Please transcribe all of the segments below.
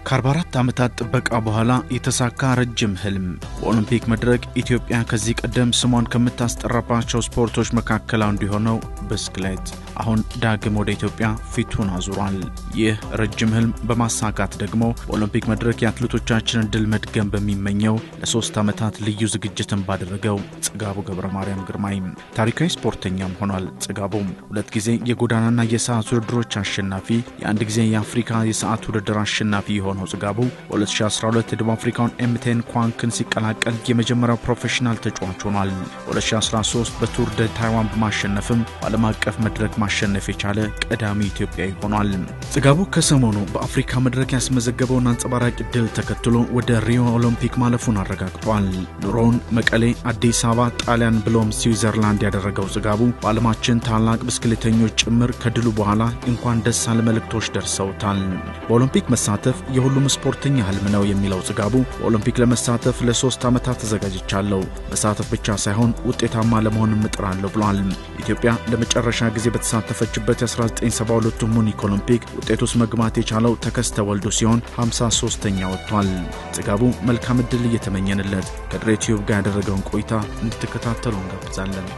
ከ44 ዓመታት ጥበቃ በኋላ የተሳካ ረጅም ህልም በኦሎምፒክ መድረክ ኢትዮጵያ ከዚህ ቀደም ስሟን ከምታስጠራባቸው ስፖርቶች መካከል አንዱ የሆነው ብስክሌት አሁን ዳግም ወደ ኢትዮጵያ ፊቱን አዙሯል። ይህ ረጅም ህልም በማሳካት ደግሞ በኦሎምፒክ መድረክ የአትሌቶቻችንን ድል መድገም በሚመኘው ለሶስት ዓመታት ልዩ ዝግጅትን ባደረገው ጽጋቡ ገብረ ማርያም ግርማይ ታሪካዊ ስፖርተኛም ሆኗል። ጽጋቡ ሁለት ጊዜ የጎዳናና የሰዓት ውድድሮች አሸናፊ፣ የአንድ ጊዜ የአፍሪካ የሰዓት ውድድር አሸናፊ የሆነው ጽጋቡ በ2012 የደቡብ አፍሪካውን ኤምቴን ኳንክን ሲቀላቀል የመጀመሪያው ፕሮፌሽናል ተጫዋች ሆኗል። በ2013 በቱር ደ ታይዋን በማሸነፍም በዓለም አቀፍ መድረክ ማሸነፍ የቻለ ቀዳሚ ኢትዮጵያዊ ሆኗል። ጽጋቡ ከሰሞኑ በአፍሪካ መድረክ ያስመዘገበውን አንጸባራቂ ድል ተከትሎ ወደ ሪዮ ኦሎምፒክ ማለፉን አረጋግጧል። ኑሮውን መቀሌ፣ አዲስ አበባ፣ ጣሊያን ብሎም ስዊዘርላንድ ያደረገው ጽጋቡ በዓለማችን ታላቅ ብስክሌተኞች ጭምር ከድሉ በኋላ እንኳን ደስ አለ መልእክቶች ደርሰውታል። በኦሎምፒክ መሳተፍ የሁሉም ስፖርተኛ ህልም ነው የሚለው ጽጋቡ በኦሎምፒክ ለመሳተፍ ለሶስት ዓመታት ተዘጋጅቻለሁ። መሳተፍ ብቻ ሳይሆን ውጤታማ ለመሆን እጥራለሁ ብሏል። ኢትዮጵያ ለመጨረሻ ጊዜ በተሳተፈችበት የ1972 ሙኒክ ኦሎምፒክ ውጤት ውስጥ መግባት የቻለው ተከስተ ወልዱ ሲሆን 53ኛ ወጥቷል። ጽጋቡ መልካም ዕድል እየተመኘንለት ከድሬ ቲዩብ ጋር ያደረገውን ቆይታ እንድትከታተሉ እንጋብዛለን።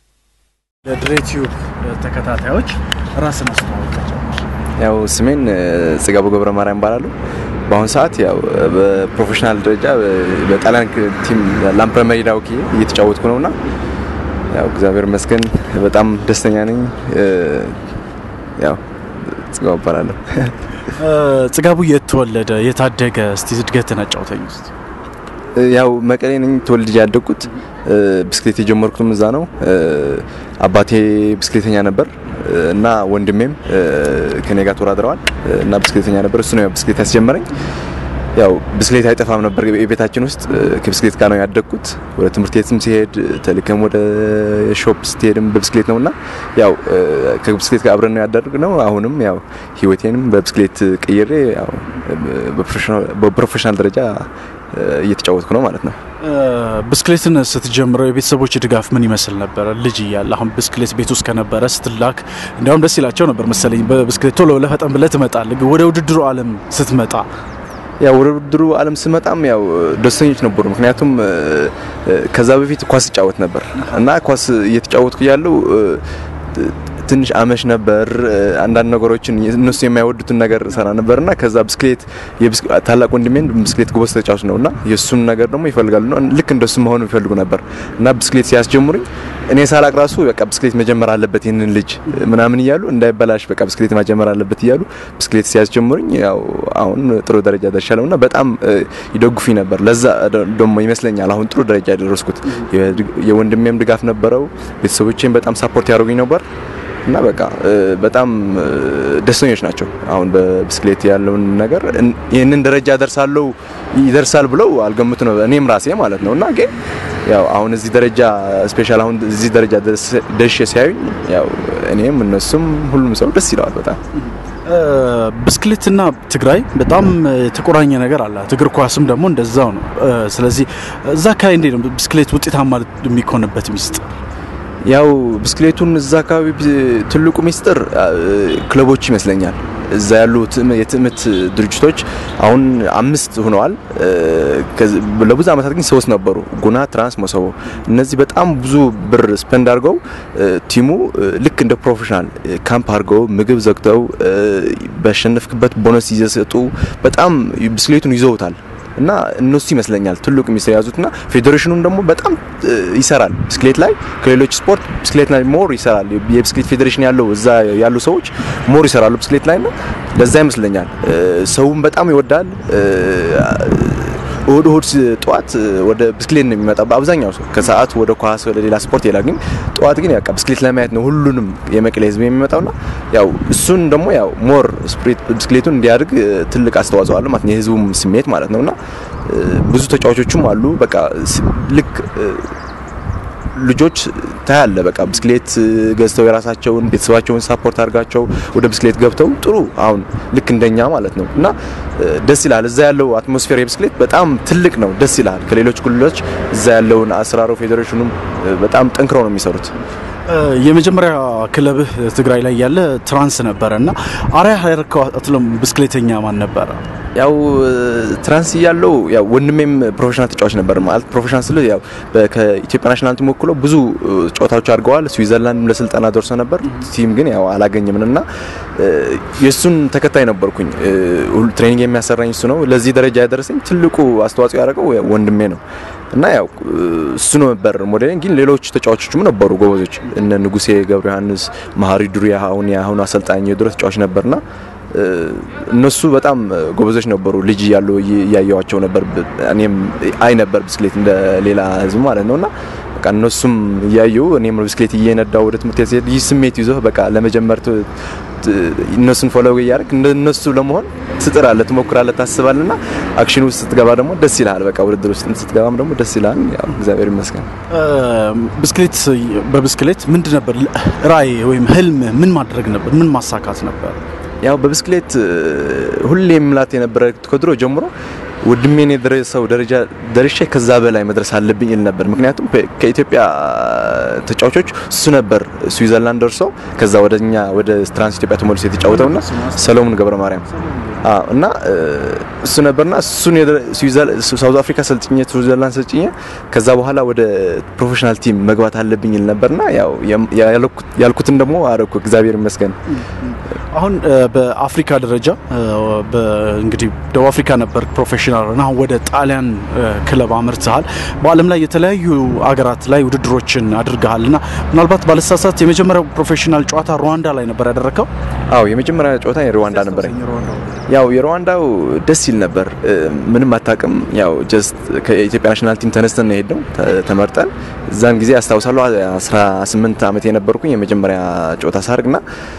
ለድሬ ቲዩብ ተከታታዮች ራስን አስተዋወቃቸው። ያው ስሜን ጽጋቡ ገብረ ማርያም እባላለሁ። በአሁኑ ሰዓት ያው በፕሮፌሽናል ደረጃ በጣሊያን ቲም ላምፕረመሪ ዳውኪ እየተጫወትኩ ነውና ያው እግዚአብሔር ይመስገን በጣም ደስተኛ ነኝ። ያው ጽጋቡ እባላለሁ። ጽጋቡ የት ተወለደ? የታደገ? እስቲ እድገትን አጫውተኝ ውስጥ ያው መቀሌ ነኝ ተወልጄ ያደግኩት። ብስክሌት የጀመርኩትም እዛ ነው። አባቴ ብስክሌተኛ ነበር እና ወንድሜም ከኔ ጋር ተወዳድረዋል እና ብስክሌተኛ ነበር። እሱ ነው ያው ብስክሌት ያስጀመረኝ። ያው ብስክሌት አይጠፋም ነበር የቤታችን ውስጥ። ከብስክሌት ጋር ነው ያደግኩት። ወደ ትምህርት ቤትም ሲሄድ ተልከም ወደ ሾፕ ስትሄድም በብስክሌት ነውና ያው ከብስክሌት ጋር አብረን ነው ያደርግነው። አሁንም ያው ህይወቴንም በብስክሌት ቀይሬ ያው በፕሮፌሽናል ደረጃ እየተጫወትኩ ነው ማለት ነው። ብስክሌትን ስትጀምረው የቤተሰቦች ድጋፍ ምን ይመስል ነበረ? ልጅ እያለ አሁን ብስክሌት ቤት ውስጥ ከነበረ ስትላክ እንዲያውም ደስ ይላቸው ነበር መሰለኝ። በብስክሌት ቶሎ ብለህ ፈጠን ብለህ ትመጣለህ። ወደ ውድድሩ ዓለም ስትመጣ ያው ወደ ውድድሩ ዓለም ስመጣም ያው ደስተኞች ነበሩ። ምክንያቱም ከዛ በፊት ኳስ እጫወት ነበር እና ኳስ እየተጫወትኩ ያለው ትንሽ አመሽ ነበር። አንዳንድ ነገሮችን እነሱ የማይወዱትን ነገር ሰራ ነበርና ከዛ ብስክሌት ታላቅ ወንድሜን ብስክሌት ጎበዝ ተጫዋች ነውና የእሱን ነገር ደግሞ ይፈልጋሉ ነው ልክ እንደሱ መሆኑ ይፈልጉ ነበር እና ብስክሌት ሲያስጀምሩኝ እኔ ሳላቅ ራሱ በቃ ብስክሌት መጀመር አለበት ይህንን ልጅ ምናምን እያሉ እንዳይበላሽ በቃ ብስክሌት መጀመር አለበት እያሉ ብስክሌት ሲያስጀምሩኝ ያው አሁን ጥሩ ደረጃ ደርሻለሁ እና በጣም ይደግፉኝ ነበር። ለዛ ደግሞ ይመስለኛል አሁን ጥሩ ደረጃ ያደረስኩት። የወንድሜም ድጋፍ ነበረው። ቤተሰቦቼም በጣም ሳፖርት ያደርጉኝ ነበር እና በቃ በጣም ደስተኞች ናቸው። አሁን በብስክሌት ያለውን ነገር ይህንን ደረጃ ደርሳለሁ ይደርሳል ብለው አልገምቱ ነው እኔም ራሴ ማለት ነው እና ግን ያው አሁን እዚህ ደረጃ ስፔሻል አሁን እዚህ ደረጃ ደርሼ ሲያዩኝ ያው እኔም እነሱም ሁሉም ሰው ደስ ይለዋል በጣም ብስክሌትና ትግራይ በጣም የተቆራኘ ነገር አላት። እግር ኳስም ደግሞ እንደዛው ነው። ስለዚህ እዛ አካባቢ እንዴት ነው ብስክሌት ውጤታማ የሚኮንበት ሚስጥር? ያው ብስክሌቱን እዛ አካባቢ ትልቁ ሚስጥር ክለቦች ይመስለኛል። እዛ ያሉ የትምህርት ድርጅቶች አሁን አምስት ሆነዋል። ለብዙ ዓመታት ግን ሶስት ነበሩ፣ ጉና፣ ትራንስ፣ መሰቦ። እነዚህ በጣም ብዙ ብር ስፔንድ አድርገው ቲሙ ልክ እንደ ፕሮፌሽናል ካምፕ አድርገው ምግብ ዘግተው ባሸነፍክበት ቦነስ እየሰጡ በጣም ብስክሌቱን ይዘውታል። እና እነሱ ይመስለኛል ትልቁ ሚስጥር የያዙትና ፌዴሬሽኑም ደግሞ በጣም ይሰራል ብስክሌት ላይ ከሌሎች ስፖርት ብስክሌት ላይ ሞር ይሰራል። የብስክሌት ፌዴሬሽን ያለው እዛ ያሉ ሰዎች ሞር ይሰራሉ ብስክሌት ላይ ነው። ለዛ ይመስለኛል ሰውም በጣም ይወዳል። እሁድ እሁድ ጠዋት ወደ ብስክሌት ነው የሚመጣ በአብዛኛው ሰው ከሰዓት ወደ ኳስ ወደ ሌላ ስፖርት ይላል። ግን ጠዋት ግን ያው ብስክሌት ለማየት ነው ሁሉንም የመቀሌ ሕዝብ የሚመጣውና ያው እሱን ደግሞ ያው ሞር ስፕሪት ብስክሌቱን እንዲያድግ ትልቅ አስተዋጽኦ አለው ማለት ነው የህዝቡም ስሜት ማለት ነውና ብዙ ተጫዋቾችም አሉ በቃ ልክ ልጆች ታያለ በቃ ብስክሌት ገዝተው የራሳቸውን ቤተሰባቸውን ሳፖርት አድርጋቸው ወደ ብስክሌት ገብተው ጥሩ አሁን ልክ እንደኛ ማለት ነው እና ደስ ይላል። እዛ ያለው አትሞስፌር የብስክሌት በጣም ትልቅ ነው፣ ደስ ይላል። ከሌሎች ክልሎች እዛ ያለውን አሰራሩ ፌዴሬሽኑም በጣም ጠንክረው ነው የሚሰሩት። የመጀመሪያ ክለብህ ትግራይ ላይ ያለ ትራንስ ነበረ እና አሪያ ያረከው አትለም ብስክሌተኛ ማን ነበረ? ያው ትራንስ እያለው ያው ወንድሜም ፕሮፌሽናል ተጫዋች ነበር። ማለት ፕሮፌሽናል ስል ያው ከኢትዮጵያ ናሽናል ቲም ወክሎ ብዙ ጨዋታዎች አድርገዋል። ስዊዘርላንድ ለስልጠና ደርሶ ነበር። ቲም ግን ያው አላገኘም እና የእሱን ተከታይ ነበርኩኝ። ትሬኒንግ የሚያሰራኝ እሱ ነው። ለዚህ ደረጃ ያደረሰኝ ትልቁ አስተዋጽኦ ያደረገው ወንድሜ ነው እና ያው እሱ ነው ነበር ሞዴሊንግ። ግን ሌሎች ተጫዋቾችም ነበሩ ጎበዞች፣ እነ ንጉሴ ገብረ ዮሐንስ፣ መሀሪ ዱሪያ አሁን የአሁኑ አሰልጣኝ የድሮ ተጫዋች ነበርና እነሱ በጣም ጎበዞች ነበሩ። ልጅ እያሉ እያየዋቸው ነበር። እኔም አይ ነበር ብስክሌት እንደ ሌላ ህዝብ ማለት ነውና በቃ እነሱም እያዩ እኔም ብስክሌት እየነዳው ወደ ትምህርት ቤት ይህ ስሜት ይዞ በቃ ለመጀመር እነሱን ፎሎው እያደረግ እነሱ ለመሆን ትጥራለህ፣ ትሞክራለህ፣ ታስባለና አክሽን ውስጥ ስትገባ ደግሞ ደስ ይልሃል። በቃ ውድድር ውስጥ ስትገባም ደግሞ ደስ ይልሃል። ያው እግዚአብሔር ይመስገን። ብስክሌት በብስክሌት ምንድን ነበር ራዕይ ወይም ህልም? ምን ማድረግ ነበር? ምን ማሳካት ነበር? ያው በብስክሌት ሁሌ የምላት የነበረ ከድሮ ጀምሮ ወንድሜን የደረሰው ደረጃ ደርሼ ከዛ በላይ መድረስ አለብኝ ይል ነበር። ምክንያቱም ከኢትዮጵያ ተጫዋቾች እሱ ነበር ስዊዘርላንድ ደርሶ ከዛ ወደኛ ወደ ትራንስ ኢትዮጵያ ተመልሶ የተጫወተውና ሰሎሞን ገብረ ማርያም እና እሱ ነበርና እሱን ሳውዝ አፍሪካ ሰልጥኜ ስዊዘርላንድ ሰልጥኜ ከዛ በኋላ ወደ ፕሮፌሽናል ቲም መግባት አለብኝ ይል ነበርና ያው ያልኩትን ደግሞ አረኩ። እግዚአብሔር ይመስገን። አሁን በአፍሪካ ደረጃ እንግዲህ ደቡብ አፍሪካ ነበር ፕሮፌሽናል እና አሁን ወደ ጣሊያን ክለብ አምርተሃል። በዓለም ላይ የተለያዩ አገራት ላይ ውድድሮችን አድርገሃል እና ምናልባት ባለሳሳት የመጀመሪያው ፕሮፌሽናል ጨዋታ ሩዋንዳ ላይ ነበር ያደረከው? አዎ የመጀመሪያ ጨዋታ የሩዋንዳ ነበር። ያው የሩዋንዳው ደስ ይል ነበር። ምንም አታውቅም። ያው ጀስት ከኢትዮጵያ ናሽናል ቲም ተነስተን ነው የሄድነው ተመርጠን። እዛን ጊዜ አስታውሳለሁ 18 ዓመት የነበርኩኝ የመጀመሪያ ጨዋታ ሳርግና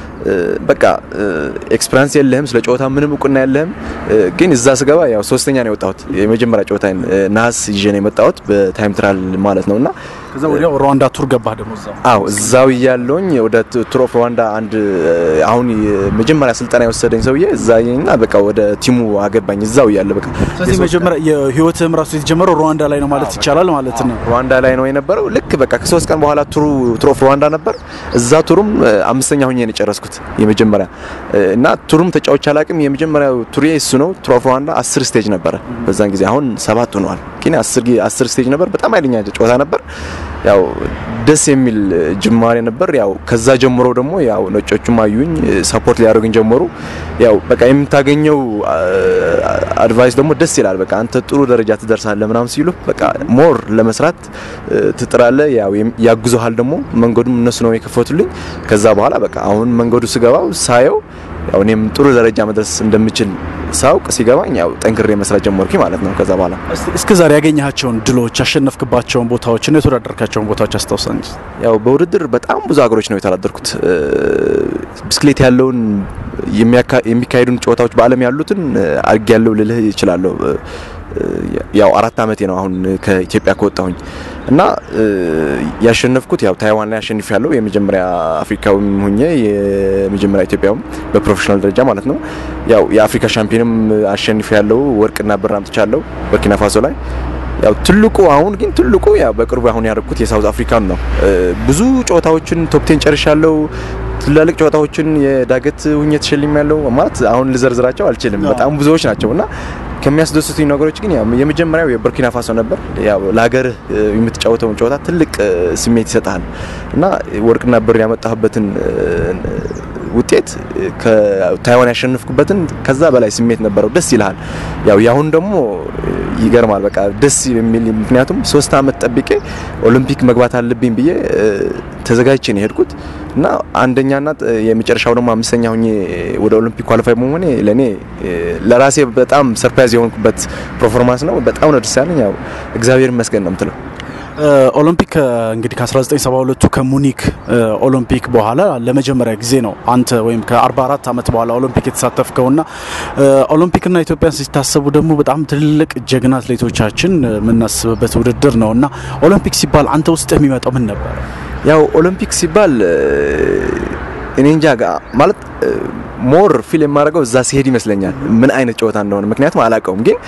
በቃ ኤክስፐሪንስ የለህም፣ ስለ ጨዋታ ምንም እውቅና የለህም። ግን እዛ ስገባ ያው ሶስተኛ ነው የወጣሁት። የመጀመሪያ ጨዋታን ነሐስ ይዤ ነው የመጣሁት በታይም ትራል ማለት ነውና ከዛ ወዲያው ሩዋንዳ ቱር ገባህ ደግሞ እዛው? አዎ እዛው እያለሁኝ ወደ ቱር ኦፍ ሩዋንዳ አንድ አሁን መጀመሪያ ስልጠና የወሰደኝ ሰውዬ እዛና በቃ ወደ ቲሙ አገባኝ እዛው እያለ በቃ ስለዚህ መጀመሪያ የህይወትህም ራሱ የተጀመረው ሩዋንዳ ላይ ነው ማለት ይቻላል ማለት ነው። ሩዋንዳ ላይ ነው የነበረው። ልክ በቃ ከሶስት ቀን በኋላ ቱሩ ቱር ኦፍ ሩዋንዳ ነበር። እዛ ቱሩም አምስተኛ ሆኜ ነው የጨረስኩት የመጀመሪያ እና ቱሩም ተጫዎች አላቅም። የመጀመሪያው ቱሬ እሱ ነው። ቱር ኦፍ ሩዋንዳ አስር ስቴጅ ነበረ በዛን ጊዜ። አሁን ሰባት ሆነዋል። ግን አስር ስቴጅ ነበር። በጣም ኃይለኛ ጨዋታ ነበር። ያው ደስ የሚል ጅማሬ ነበር። ያው ከዛ ጀምሮ ደግሞ ያው ነጮቹም አዩኝ፣ ሰፖርት ሊያደርጉኝ ጀመሩ። ያው በቃ የምታገኘው አድቫይስ ደግሞ ደስ ይላል። በቃ አንተ ጥሩ ደረጃ ትደርሳለህ ምናምን ሲሉ በቃ ሞር ለመስራት ትጥራለህ። ያው ያግዙሃል ደግሞ መንገዱም እነሱ ነው የከፈቱልኝ። ከዛ በኋላ በቃ አሁን መንገዱ ስገባው ሳየው ያው እኔም ጥሩ ደረጃ መድረስ እንደምችል ሳውቅ ሲገባኝ ያው ጠንክሬ መስራት ጀመርኩ ማለት ነው። ከዛ በኋላ እስከ ዛሬ ያገኘሃቸውን ድሎች ያሸነፍክባቸውን ቦታዎች እና የተወዳደርካቸውን ቦታዎች አስታውሰን። ያው በውድድር በጣም ብዙ ሀገሮች ነው የተወዳደርኩት። ብስክሌት ያለውን የሚካሄዱን ጨዋታዎች በዓለም ያሉትን አድርጌ ያለው ልልህ ይችላለሁ። ያው አራት አመቴ ነው አሁን ከኢትዮጵያ ከወጣሁኝ እና ያሸነፍኩት ያው ታይዋን ላይ አሸንፍ ያለው የመጀመሪያ አፍሪካዊም ሁኜ የመጀመሪያ ኢትዮጵያውም በፕሮፌሽናል ደረጃ ማለት ነው። ያው የአፍሪካ ሻምፒዮንም አሸንፍ ያለው ወርቅና ብር አምጥቻለሁ በርኪና ፋሶ ላይ። ያው ትልቁ አሁን ግን ትልቁ ያው በቅርቡ አሁን ያደረኩት የሳውዝ አፍሪካን ነው። ብዙ ጨዋታዎችን ቶፕቴን ጨርሻለሁ። ትላልቅ ጨዋታዎችን የዳገት ሁኜ ተሸልም ያለው ማለት አሁን ልዘርዝራቸው አልችልም። በጣም ብዙዎች ናቸው እና ከሚያስደስቱኝ ነገሮች ግን ያው የመጀመሪያው የቡርኪና ፋሶ ነበር። ያው ለሀገርህ የምትጫወተውን ጨዋታ ትልቅ ስሜት ይሰጣል እና ወርቅና ብር ያመጣህበትን ውጤት ከታይዋን ያሸነፍኩበትን ከዛ በላይ ስሜት ነበረው። ደስ ይልሃል። ያው ያሁን ደግሞ ይገርማል። በቃ ደስ የሚል ምክንያቱም ሶስት አመት ጠብቄ ኦሎምፒክ መግባት አለብኝ ብዬ ተዘጋጅቼ ነው የሄድኩት እና አንደኛና የመጨረሻው ደግሞ አምስተኛ ሆኜ ወደ ኦሎምፒክ ኳሊፋይ በመሆኔ ለእኔ ለራሴ በጣም ሰርፕራይዝ የሆንኩበት ፐርፎርማንስ ነው። በጣም ነው ደስ ያለኝ። ያው እግዚአብሔር ይመስገን ነው የምትለው። ኦሎምፒክ እንግዲህ ከ1972ቱ ከሙኒክ ኦሎምፒክ በኋላ ለመጀመሪያ ጊዜ ነው አንተ ወይም ከ44 ዓመት በኋላ ኦሎምፒክ የተሳተፍከውና ኦሎምፒክና ኢትዮጵያን ሲታሰቡ ደግሞ በጣም ትልቅ ጀግና አትሌቶቻችን የምናስብበት ውድድር ነው እና ኦሎምፒክ ሲባል አንተ ውስጥ የሚመጣው ምን ነበር? ያው ኦሎምፒክ ሲባል እኔ እንጃ ማለት ሞር ፊል የማደርገው እዛ ሲሄድ ይመስለኛል ምን አይነት ጨዋታ እንደሆነ ምክንያቱም አላውቀውም ግን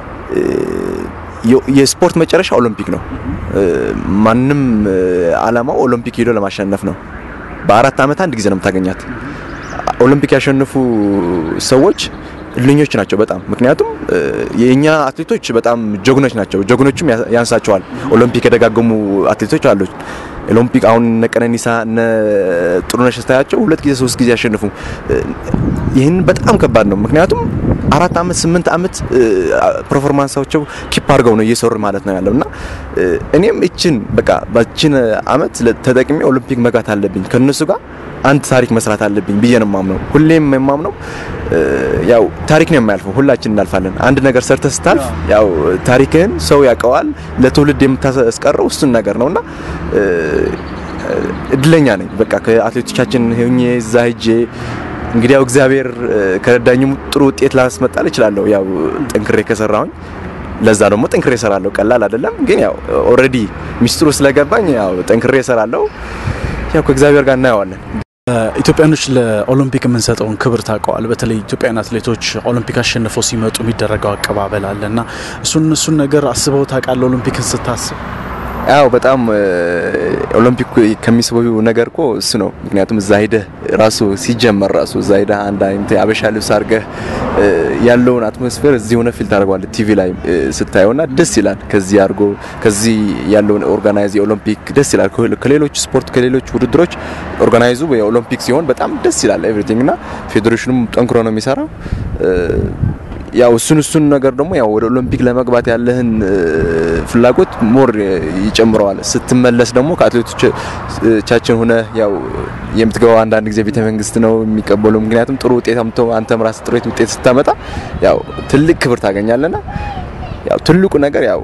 የስፖርት መጨረሻ ኦሎምፒክ ነው። ማንም አላማው ኦሎምፒክ ሄዶ ለማሸነፍ ነው። በአራት ዓመት አንድ ጊዜ ነው የምታገኛት። ኦሎምፒክ ያሸነፉ ሰዎች እልኞች ናቸው በጣም ምክንያቱም የእኛ አትሌቶች በጣም ጀግኖች ናቸው። ጀግኖችም ያንሳቸዋል። ኦሎምፒክ የደጋገሙ አትሌቶች አሉ። ኦሎምፒክ አሁን እነ ቀነኒሳ እነ ጥሩነሽ ስታያቸው ሁለት ጊዜ ሶስት ጊዜ ያሸንፉ። ይህን በጣም ከባድ ነው። ምክንያቱም አራት አመት ስምንት አመት ፐርፎርማንሳቸው ኪፕ አድርገው ነው እየሰሩ ማለት ነው ያለው እና እኔም እችን በቃ በችን አመት ተጠቅሜ ኦሎምፒክ መግባት አለብኝ ከነሱ ጋር አንድ ታሪክ መስራት አለብኝ ብዬ ነው የማምነው። ሁሌም የማምነው ያው ታሪክ ነው የማያልፈው፣ ሁላችን እናልፋለን። አንድ ነገር ሰርተ ስታልፍ ያው ታሪክህን ሰው ያውቀዋል፣ ለትውልድ የምታስቀረው እሱን ነገር ነውና እድለኛ ነኝ። በቃ ከአትሌቶቻችን ሆኜ እዛ ሄጄ እንግዲህ ያው እግዚአብሔር ከረዳኝም ጥሩ ውጤት ላስመጣል እችላለሁ። ያው ጠንክሬ ከሰራሁኝ ለዛ ደግሞ ጠንክሬ እሰራለሁ። ቀላል አይደለም፣ ግን ያው ኦልሬዲ ሚስጥሩ ስለገባኝ ያው ጠንክሬ እሰራለሁ። ያው ከእግዚአብሔር ጋር እናየዋለን። ኢትዮጵያኖች ለኦሎምፒክ የምንሰጠውን ክብር ታውቀዋል። በተለይ ኢትዮጵያውያን አትሌቶች ኦሎምፒክ አሸንፈው ሲመጡ የሚደረገው አቀባበል አለ እና እሱን እሱን ነገር አስበው ታውቃለህ? ኦሎምፒክን ስታስብ ያው በጣም ኦሎምፒክ ከሚስበው ነገር እኮ እሱ ነው። ምክንያቱም እዛ ሄደህ ራሱ ሲጀመር ራሱ እዛ ሄደህ አንድ አይነት አበሻ ልብስ አድርገህ ያለውን አትሞስፌር እዚህ ሆነ ፊል ታደርገዋለህ ቲቪ ላይ ስታየውና ደስ ይላል። ከዚህ አድርጎ ከዚህ ያለውን ኦርጋናይዝ የኦሎምፒክ ደስ ይላል። ከሌሎች ስፖርት ከሌሎች ውድድሮች ኦርጋናይዙ የኦሎምፒክ ሲሆን በጣም ደስ ይላል ኤቭሪቲንግ እና ፌዴሬሽኑም ጠንክሮ ነው የሚሰራው። ያው እሱን እሱን ነገር ደግሞ ያው ወደ ኦሎምፒክ ለመግባት ያለህን ፍላጎት ሞር ይጨምረዋል። ስትመለስ ደግሞ ከአትሌቶቻችን ሆነ ያው የምትገባው አንዳንድ ጊዜ ቤተ መንግስት ነው የሚቀበሉ። ምክንያቱም ጥሩ ውጤት አምጥቶ አንተም ራስህ ጥሩ ውጤት ስታመጣ ያው ትልቅ ክብር ታገኛለና ያው ትልቁ ነገር ያው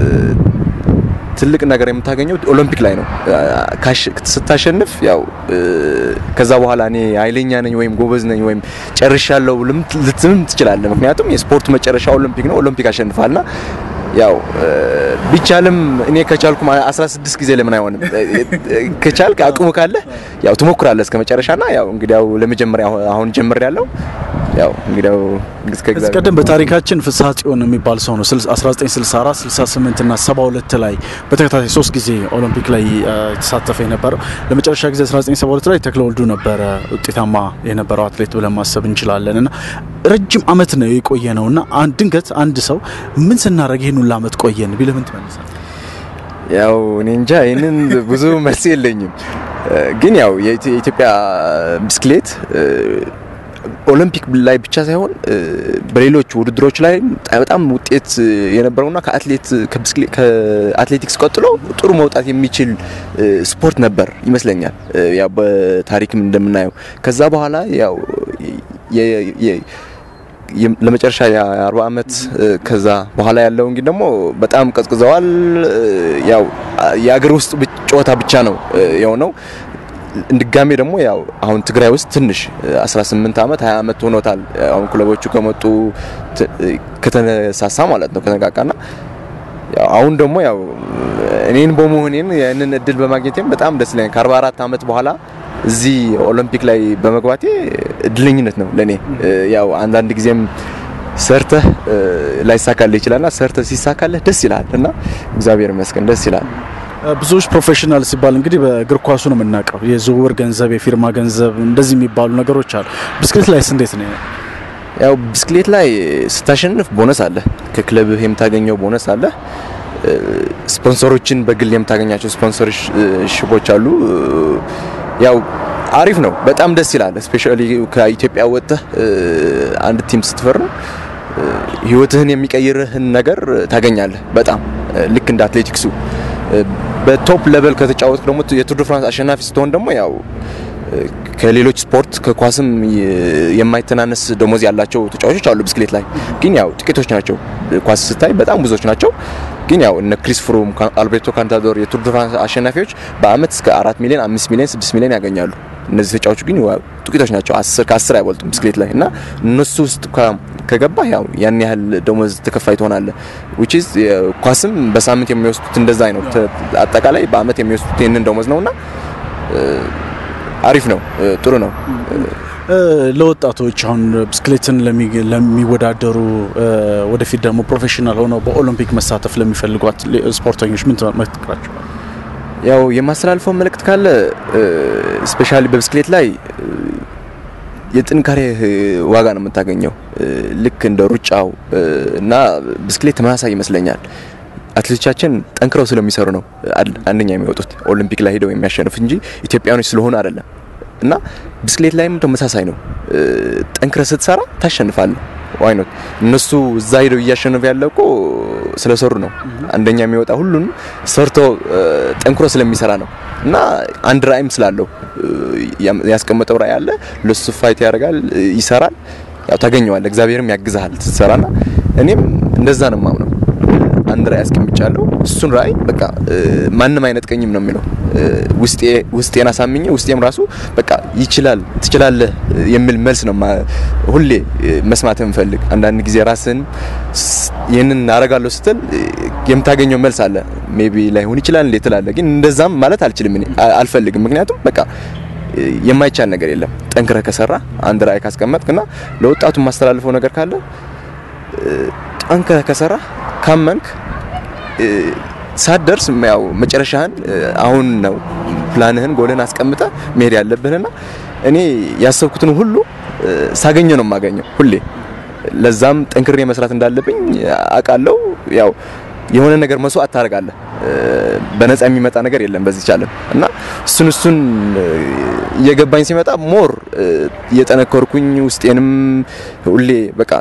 ትልቅ ነገር የምታገኘው ኦሎምፒክ ላይ ነው። ስታሸንፍ ያው ከዛ በኋላ እኔ ኃይለኛ ነኝ ወይም ጎበዝ ነኝ ወይም ጨርሻለሁ ልትምም ትችላለህ። ምክንያቱም የስፖርት መጨረሻ ኦሎምፒክ ነው። ኦሎምፒክ አሸንፋልና ያው ቢቻልም እኔ ከቻልኩ 16 ጊዜ ለምን አይሆንም? ከቻልክ አቅሙ ካለ ያው ትሞክራለህ እስከ መጨረሻና ያው እንግዲያው ለመጀመሪያ አሁን ጀምር ያለው ያው እንግዲያው ከዚህ ቀደም በታሪካችን ፍስሐ ጽዮን የሚባል ሰው ነው 1964 68 እና 72 ላይ በተከታታይ ሶስት ጊዜ ኦሎምፒክ ላይ የተሳተፈ የነበረው ለመጨረሻ ጊዜ 1972 ላይ ተክለወልዱ ነበረ ውጤታማ የነበረው አትሌት ብለን ማሰብ እንችላለን። እና ረጅም አመት ነው የቆየ ነው እና ድንገት አንድ ሰው ምን ስናደርግ ይህን ሁሉ አመት ቆየን ቢልህ ምን ትመልሳለህ? ያው እኔ እንጃ ይህንን ብዙ መልስ የለኝም። ግን ያው የኢትዮጵያ ብስክሌት ኦሎምፒክ ላይ ብቻ ሳይሆን በሌሎች ውድድሮች ላይ በጣም ውጤት የነበረውና ከአትሌቲክስ ቀጥሎ ጥሩ መውጣት የሚችል ስፖርት ነበር ይመስለኛል። ያው በታሪክም እንደምናየው ከዛ በኋላ ያው ለመጨረሻ የአርባ አመት ከዛ በኋላ ያለው እንግዲህ ደግሞ በጣም ቀዝቅዘዋል። ያው የአገር ውስጥ ጨዋታ ብቻ ነው የሆነው። ድጋሜ ደግሞ ያው አሁን ትግራይ ውስጥ ትንሽ 18 አመት 20 አመት ሆኖታል። አሁን ክለቦቹ ከመጡ ከተነሳሳ ማለት ነው ከተነቃቃና ያው አሁን ደግሞ ያው እኔን በመሆኔን ያንን እድል በማግኘቴም በጣም ደስ ይለኛል። ከ44 አመት በኋላ እዚህ ኦሎምፒክ ላይ በመግባቴ እድለኝነት ነው ለኔ። ያው አንዳንድ ጊዜም ሰርተህ ላይሳካልህ ይችላልና ሰርተህ ሲሳካልህ ደስ ይላል እና እግዚአብሔር ይመስገን ደስ ይላል። ብዙዎች ፕሮፌሽናል ሲባል እንግዲህ በእግር ኳሱ ነው የምናውቀው። የዝውውር ገንዘብ፣ የፊርማ ገንዘብ እንደዚህ የሚባሉ ነገሮች አሉ። ብስክሌት ላይስ እንዴት ነው? ያው ብስክሌት ላይ ስታሸንፍ ቦነስ አለ፣ ከክለብህ የምታገኘው ቦነስ አለ። ስፖንሰሮችን በግል የምታገኛቸው ስፖንሰርሽፖች አሉ። ያው አሪፍ ነው፣ በጣም ደስ ይላል። ስፔሻሊ ከኢትዮጵያ ወጥተህ አንድ ቲም ስትፈርም ህይወትህን የሚቀይርህን ነገር ታገኛለህ። በጣም ልክ እንደ አትሌቲክሱ በቶፕ ሌቨል ከተጫወት ደግሞ የቱር ደ ፍራንስ አሸናፊ ስትሆን ደግሞ ያው ከሌሎች ስፖርት ከኳስም የማይተናነስ ደሞዝ ያላቸው ተጫዋቾች አሉ። ብስክሌት ላይ ግን ያው ጥቂቶች ናቸው። ኳስ ስታይ በጣም ብዙዎች ናቸው። ግን ያው እነ ክሪስ ፍሩም፣ አልቤርቶ ካንታዶር የቱር ደ ፍራንስ አሸናፊዎች በአመት እስከ አራት ሚሊዮን፣ አምስት ሚሊዮን፣ ስድስት ሚሊዮን ያገኛሉ። እነዚህ ተጫዋቾች ግን ጥቂቶች ናቸው። አስር ከአስር አይበልጡም ብስክሌት ላይ እና እነሱ ውስጥ ከገባ ያው ያን ያህል ደሞዝ ተከፋይ ትሆናለህ። ዊች ኢዝ ኳስም በሳምንት የሚወስዱት እንደዛ ነው። አጠቃላይ በአመት የሚወስዱት ይህንን ደሞዝ ነውና አሪፍ ነው፣ ጥሩ ነው። ለወጣቶች አሁን ብስክሌትን ለሚወዳደሩ ወደፊት ደግሞ ፕሮፌሽናል ሆነው በኦሎምፒክ መሳተፍ ለሚፈልጉ ስፖርተኞች ምን ትመክራቸዋል? ያው የማስተላልፈው መልእክት ካለ ስፔሻሊ በብስክሌት ላይ የጥንካሬ ዋጋ ነው የምታገኘው። ልክ እንደ ሩጫው እና ብስክሌት ተመሳሳይ ይመስለኛል። አትሌቶቻችን ጠንክረው ስለሚሰሩ ነው አንደኛ የሚወጡት ኦሊምፒክ ላይ ሄደው የሚያሸንፉ እንጂ ኢትዮጵያኖች ስለሆኑ አይደለም። እና ብስክሌት ላይም ተመሳሳይ ነው። ጠንክረ ስትሰራ ታሸንፋለህ። ዋይኖት እነሱ እዛ ሄደው እያሸነፉ ያለ እኮ ስለሰሩ ነው። አንደኛ የሚወጣ ሁሉን ሰርቶ ጠንክሮ ስለሚሰራ ነው። እና አንድ ራዕይም ስላለው ያስቀመጠው ራዕይ አለ። ለሱ ፋይት ያደርጋል፣ ይሰራል። ያው ታገኘዋለህ። እግዚአብሔርም ያግዛሃል ስትሰራና እኔም እንደዛ ነው የማምነው። አንድ ራዕይ አስቀምጫለሁ። እሱን ራዕይ በቃ ማንም አይነጥቀኝም ነው የሚለው ውስጤ ውስጤን አሳምኜ ውስጤም ራሱ በቃ ይችላል ትችላለህ የሚል መልስ ነው ሁሌ መስማት የምፈልግ። አንዳንድ ጊዜ ራስን ይህንን አረጋለሁ ስትል የምታገኘው መልስ አለ። ሜቢ ላይሆን ይችላል እንዴት ትላለህ። ግን እንደዛም ማለት አልችልም እኔ አልፈልግም። ምክንያቱም በቃ የማይቻል ነገር የለም። ጠንክረህ ከሰራ አንድ ራዕይ ካስቀመጥክና ለወጣቱ የማስተላልፈው ነገር ካለ ጠንክረህ ከሰራ ካመንክ ሳትደርስ ያው መጨረሻህን አሁን ነው ፕላንህን ጎልህን አስቀምጠ መሄድ ያለብህና እኔ ያሰብኩትን ሁሉ ሳገኘ ነው የማገኘው ሁሌ። ለዛም ጠንክሬ መስራት እንዳለብኝ አውቃለሁ። ያው የሆነ ነገር መስዋዕት ታደርጋለህ። በነፃ የሚመጣ ነገር የለም በዚህ ቻለም እና እሱን እሱን እየገባኝ ሲመጣ ሞር እየጠነከርኩኝ ውስጤንም ሁሌ በቃ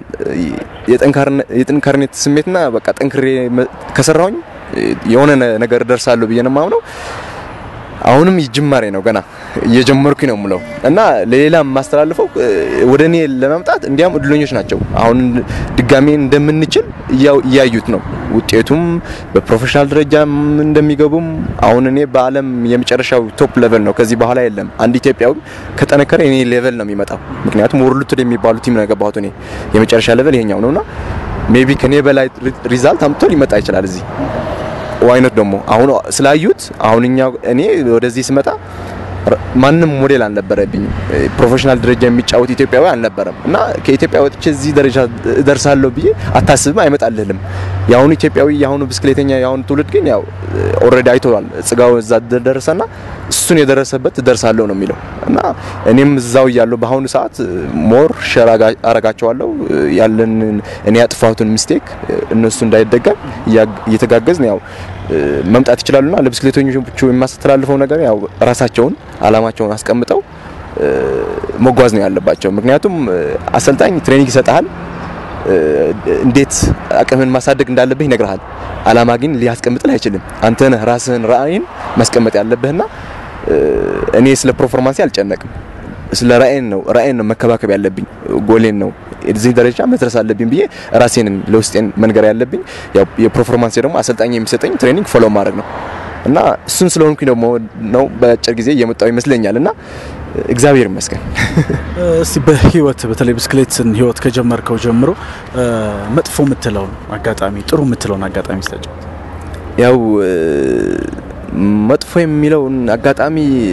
የጥንካሬነት ስሜትና በቃ ጠንክሬ ከሰራሁኝ የሆነ ነገር ደርሳለሁ ብዬ ነው የማምነው። አሁንም ጅማሬ ነው ገና እየጀመርኩኝ ነው የምለው እና ለሌላ የማስተላልፈው ወደ እኔ ለመምጣት እንዲያም እድለኞች ናቸው። አሁን ድጋሜ እንደምንችል እያዩት ነው። ውጤቱም በፕሮፌሽናል ደረጃም እንደሚገቡም አሁን እኔ በዓለም የመጨረሻው ቶፕ ሌቨል ነው። ከዚህ በኋላ የለም። አንድ ኢትዮጵያዊ ከጠነከረ እኔ ሌቨል ነው የሚመጣው። ምክንያቱም ወርልድ ቱር የሚባሉ ቲም ነው የገባሁት እኔ የመጨረሻ ሌቨል ይሄኛው ነውና ሜቢ ከኔ በላይ ሪዛልት አምጥቶ ሊመጣ ይችላል እዚህ ዋይነት ደግሞ አሁን ስላዩት አሁን እኛ እኔ ወደዚህ ስመጣ ማንም ሞዴል አልነበረብኝም። ፕሮፌሽናል ደረጃ የሚጫወት ኢትዮጵያዊ አልነበረም እና ከኢትዮጵያ ወጥቼ እዚህ ደረጃ እደርሳለሁ ብዬ አታስብም፣ አይመጣልህም። የአሁኑ ኢትዮጵያዊ የአሁኑ ብስክሌተኛ የአሁኑ ትውልድ ግን ያው ኦልሬዲ አይተዋል። ጽጋው እዛ ደረሰና እሱን የደረሰበት እደርሳለሁ ነው የሚለው እና እኔም እዛው እያለሁ በአሁኑ ሰዓት ሞር ሸር አረጋቸዋለሁ ያለን እኔ ያጥፋሁትን ሚስቴክ እነሱ እንዳይደገም እየተጋገዝን ያው መምጣት ይችላሉና ለብስክሌተኞቹ የማስተላልፈው ነገር ያው ራሳቸውን አላማቸውን አስቀምጠው መጓዝ ነው ያለባቸው። ምክንያቱም አሰልጣኝ ትሬኒንግ ይሰጣል፣ እንዴት አቅምን ማሳደግ እንዳለብህ ይነግርሃል። አላማ ግን ሊያስቀምጥልህ አይችልም። አንተ ነህ ራስህን ራዕይን ማስቀመጥ ያለብህና እኔ ስለ ፐርፎርማንስ አልጨነቅም። ስለ ራዕይን ነው ራዕይን ነው መከባከብ ያለብኝ ጎሌን ነው እዚህ ደረጃ መድረስ አለብኝ ብዬ ራሴን ለውስጤን መንገር ያለብኝ ያው የፐርፎርማንስ ደግሞ አሰልጣኝ የሚሰጠኝ ትሬኒንግ ፎሎ ማድረግ ነው እና እሱን ስለሆንኩኝ ደግሞ ነው በአጭር ጊዜ እየመጣው ይመስለኛል እና እግዚአብሔር ይመስገን። እስቲ በህይወት በተለይ ብስክሌትን ህይወት ከጀመርከው ጀምሮ መጥፎ የምትለውን አጋጣሚ፣ ጥሩ የምትለውን አጋጣሚ ስታጫውት። ያው መጥፎ የሚለውን አጋጣሚ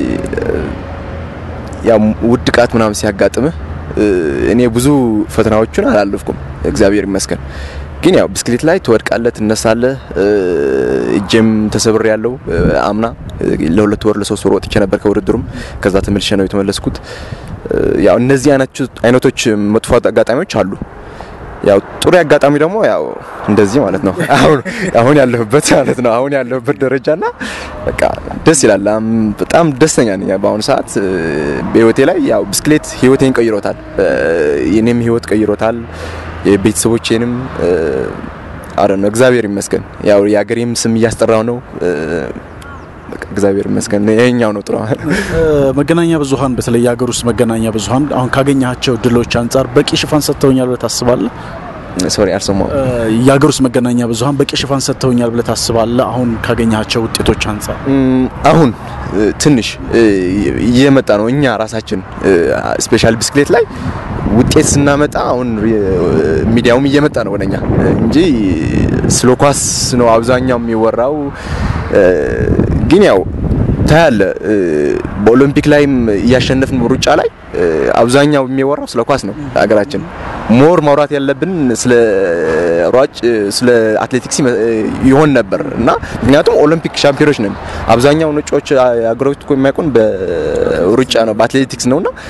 ያው ውድቃት ምናምን ሲያጋጥምህ እኔ ብዙ ፈተናዎቹን አላለፍኩም፣ እግዚአብሔር ይመስገን። ግን ያው ብስክሌት ላይ ትወድቃለህ፣ ትነሳለህ። እጄም ተሰብሬ ያለው አምና ለሁለት ወር ለሶስት ወር ወጥቼ ነበር ከውድድሩም። ከዛ ተመልሼ ነው የተመለስኩት። ያው እነዚህ አይነቶች መጥፎ አጋጣሚዎች አሉ። ያው ጥሩ አጋጣሚ ደግሞ ያው እንደዚህ ማለት ነው። አሁን አሁን ያለሁበት ማለት ነው። አሁን ያለሁበት ደረጃና በቃ ደስ ይላል። በጣም ደስተኛ ነኝ በአሁኑ ሰዓት በህይወቴ ላይ ያው ብስክሌት ህይወቴን ቀይሮታል። የኔም ህይወት ቀይሮታል። የቤተሰቦቼንም አረ ነው እግዚአብሔር ይመስገን። ያው የአገሬም ስም እያስጠራው ነው። እግዚአብሔር ይመስገን። ይሄኛው ነው ጥሩ። መገናኛ ብዙኃን በተለይ የሀገር ውስጥ መገናኛ ብዙኃን አሁን ካገኘሃቸው ድሎች አንጻር በቂ ሽፋን ሰጥተውኛል ብለህ ታስባለህ? ሶሪ አልሰማሁም። የሀገር ውስጥ መገናኛ ብዙኃን በቂ ሽፋን ሰጥተውኛል ብለህ ታስባለህ? አሁን ካገኘሃቸው ውጤቶች አንጻር አሁን ትንሽ እየመጣ ነው። እኛ ራሳችን ስፔሻል ብስክሌት ላይ ውጤት ስናመጣ አሁን ሚዲያውም እየመጣ ነው ወደኛ እንጂ ስለ ኳስ ነው አብዛኛው የሚወራው። ግን ያው ታያለ በኦሎምፒክ ላይም እያሸነፍን ሩጫ ላይ አብዛኛው የሚወራው ስለ ኳስ ነው። ሀገራችን ሞር ማውራት ያለብን ስለ ሯጭ ስለ አትሌቲክስ ይሆን ነበር እና ምክንያቱም ኦሎምፒክ ሻምፒዮኖች ነን። አብዛኛው ነጮች ሀገሮች እኮ የሚያውቁን በሩጫ ነው በአትሌቲክስ ነውና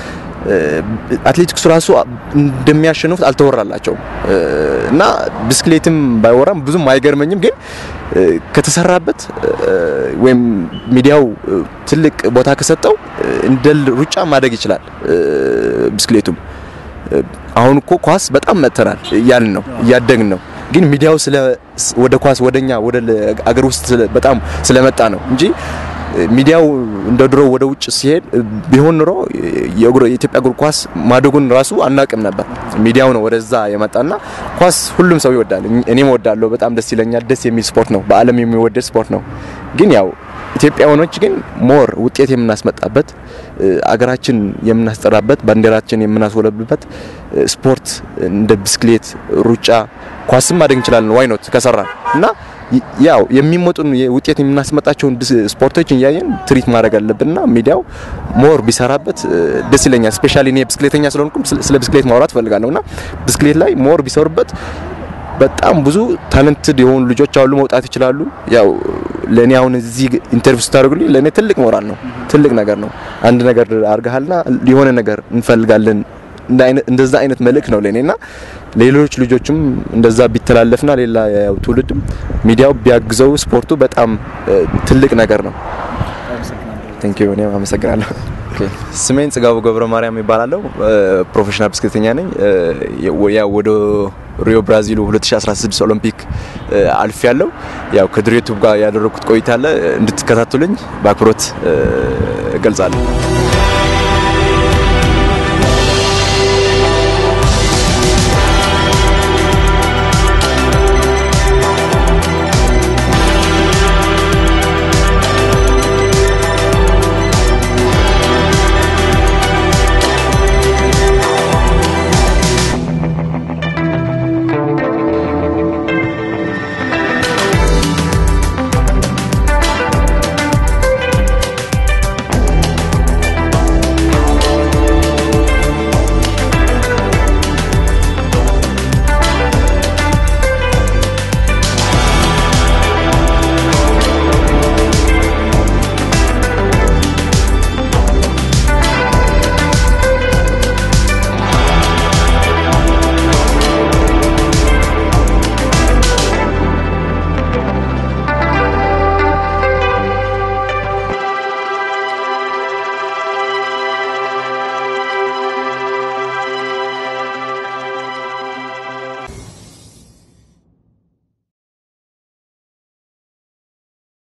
አትሌቲክሱ ራሱ እንደሚያሸንፉት አልተወራላቸውም እና ብስክሌትም ባይወራም ብዙም አይገርመኝም። ግን ከተሰራበት ወይም ሚዲያው ትልቅ ቦታ ከሰጠው እንደ ሩጫ ማደግ ይችላል ብስክሌቱም። አሁን እኮ ኳስ በጣም መጥተናል እያልን ነው እያደግን ነው። ግን ሚዲያው ስለ ወደ ኳስ ወደኛ ወደ አገር ውስጥ በጣም ስለመጣ ነው እንጂ ሚዲያው እንደ ድሮ ወደ ውጭ ሲሄድ ቢሆን ኑሮ የኢትዮጵያ እግር ኳስ ማደጉን ራሱ አናቅም ነበር። ሚዲያው ነው ወደዛ የመጣና ኳስ ሁሉም ሰው ይወዳል። እኔም እወዳለሁ። በጣም ደስ ይለኛል። ደስ የሚል ስፖርት ነው። በዓለም የሚወደድ ስፖርት ነው። ግን ያው ኢትዮጵያውያኖች ግን ሞር ውጤት የምናስመጣበት አገራችን የምናስጠራበት ባንዲራችን የምናስወለብበት ስፖርት እንደ ብስክሌት፣ ሩጫ፣ ኳስም ማደግ እንችላለን። ዋይ ኖት ከሰራን እና ያው የሚመጡን ውጤት የምናስመጣቸውን ስፖርቶች እያየን ትሪት ማድረግ አለብንና ሚዲያው ሞር ቢሰራበት ደስ ይለኛል። ስፔሻሊ እኔ ብስክሌተኛ ስለሆንኩም ስለ ብስክሌት ማውራት ፈልጋለሁና ብስክሌት ላይ ሞር ቢሰሩበት በጣም ብዙ ታለንትድ የሆኑ ልጆች አሉ፣ መውጣት ይችላሉ። ያው ለእኔ አሁን እዚህ ኢንተርቪው ስታደርጉልኝ ለእኔ ትልቅ ሞራል ነው፣ ትልቅ ነገር ነው። አንድ ነገር አድርገሃልና የሆነ ነገር እንፈልጋለን እንደዛ አይነት መልእክት ነው ለእኔና ሌሎች ልጆችም እንደዛ ቢተላለፍና ሌላ ያው ትውልድም ሚዲያው ቢያግዘው ስፖርቱ በጣም ትልቅ ነገር ነው። ቴንክ ዩ እኔም አመሰግናለሁ። ስሜን ጽጋቡ ገብረ ማርያም ይባላለሁ። ፕሮፌሽናል ብስክሌተኛ ነኝ። ያው ወደ ሪዮ ብራዚሉ 2016 ኦሎምፒክ አልፍ ያለው ያው ከድሬቱብ ጋር ያደረኩት ቆይታ አለ። እንድትከታተሉኝ በአክብሮት እገልጻለሁ።